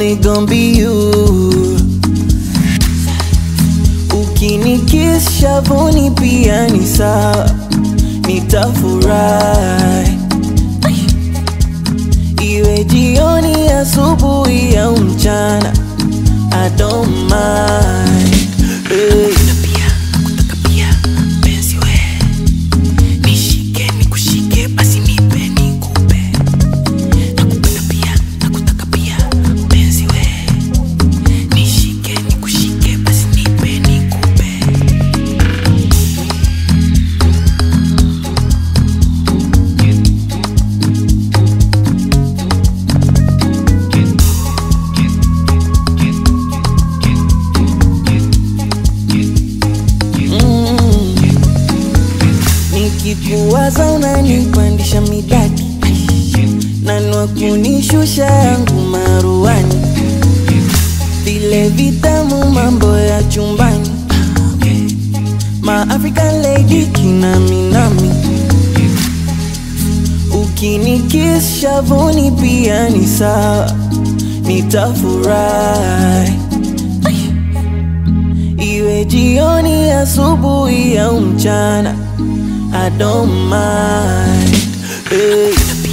only gon' be you. Ukinikiss shavuni pia ni sawa, nitafurahi. Iwe jioni, asubuhi au mchana, I don't mind. Hey. pia nakutaka pia mpenzi we nishike nikushike basi nipe nikupe nakupenda pia nakutaka pia mpenzi we nishike nikushike basi nipe nikupe Mm. Nikikuwaza unanipandisha midaki nanwa kunishusha yangu maruani vile vitamu mambo ya chumbani ma African lady kinaminami ukinikiss shavuni pia ni sawa nitafurahi Iwe jioni, asubuhi au mchana, I don't mind. Hey.